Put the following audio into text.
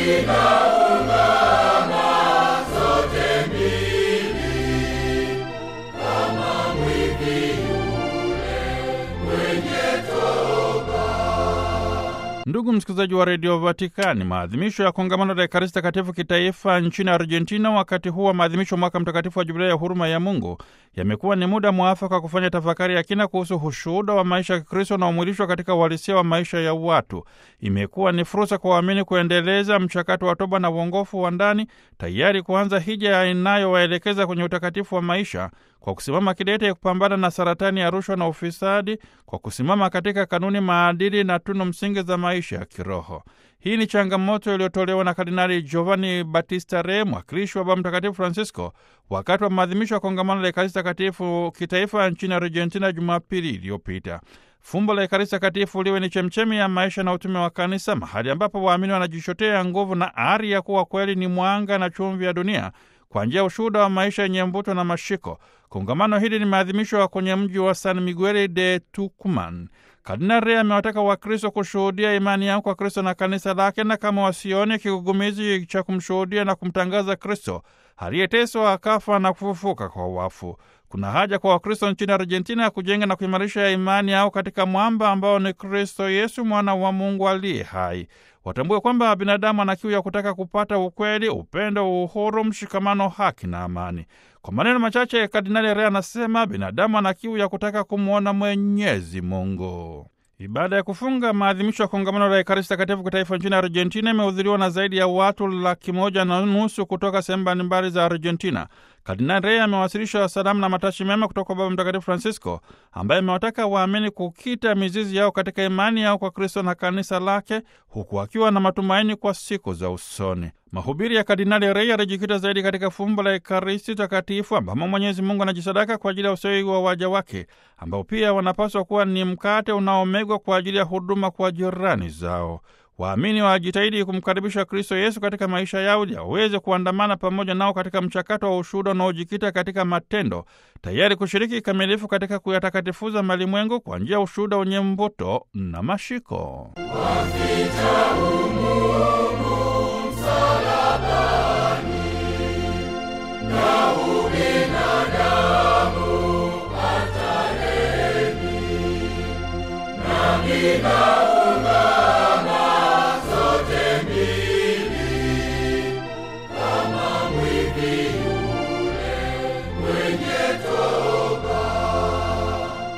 Ndugu msikilizaji wa redio Vatikani, maadhimisho ya kongamano la Ekaristi Takatifu kitaifa nchini Argentina wakati huu wa maadhimisho wa mwaka mtakatifu wa Jubilei ya huruma ya Mungu yamekuwa ni muda mwafaka wa kufanya tafakari ya kina kuhusu ushuhuda wa maisha ya Kikristo unaomwilishwa katika uhalisia wa maisha ya watu. Imekuwa ni fursa kwa waamini kuendeleza mchakato wa toba na uongofu wa ndani, tayari kuanza hija inayowaelekeza kwenye utakatifu wa maisha kwa kusimama kidete ya kupambana na saratani ya rushwa na ufisadi, kwa kusimama katika kanuni, maadili na tunu msingi za maisha ya kiroho. Hii ni changamoto iliyotolewa na Kardinali Giovanni Battista Re, mwakilishi wa Baba Mtakatifu Francisco, wakati wa maadhimisho ya kongamano la Ekaristi Takatifu kitaifa nchini Argentina Jumapili iliyopita. Fumbo la Ekaristi Takatifu liwe ni chemchemi ya maisha na utume wa Kanisa, mahali ambapo waamini wanajichotea nguvu na ari ya kuwa kweli ni mwanga na chumvi ya dunia kwa njia ya ushuhuda wa maisha yenye mvuto na mashiko. Kongamano hili limeadhimishwa kwenye mji wa San Miguel de Tucumán. Kardinali Re amewataka Wakristo kushuhudia imani yao kwa Kristo na kanisa lake, na kama wasione kigugumizi cha kumshuhudia na kumtangaza Kristo aliyeteswa akafa na kufufuka kwa wafu. Kuna haja kwa Wakristo nchini Argentina ya kujenga na kuimarisha imani yao katika mwamba ambao ni Kristo Yesu, mwana wa Mungu aliye hai. Watambue kwamba binadamu ana kiu ya kutaka kupata ukweli, upendo, uhuru, mshikamano, haki na amani. Kwa maneno machache, Kardinali Re anasema binadamu ana kiu ya kutaka kumwona Mwenyezi Mungu. Ibada ya kufunga maadhimisho ya kongamano la Ekaristi Takatifu kitaifa nchini Argentina imehudhuriwa na zaidi ya watu laki moja na nusu kutoka sehemu mbalimbali za Argentina. Kardinali Rey amewasilisha salamu na matashi mema kutoka kwa Baba Mtakatifu Francisco, ambaye amewataka waamini kukita mizizi yao katika imani yao kwa Kristo na kanisa lake, huku akiwa na matumaini kwa siku za usoni. Mahubiri ya Kardinali Rey yalijikita zaidi katika fumbo la Ekaristi Takatifu, ambamo Mwenyezi Mungu anajisadaka kwa ajili ya ustawi wa waja wake, ambao pia wanapaswa kuwa ni mkate unaomegwa kwa ajili ya huduma kwa jirani zao. Waamini wajitahidi kumkaribisha Kristo Yesu katika maisha yao ili aweze kuandamana pamoja nao katika mchakato wa ushuhuda unaojikita katika matendo, tayari kushiriki kikamilifu katika kuyatakatifuza malimwengu kwa njia ya ushuhuda wenye mvuto na mashiko. Mwenye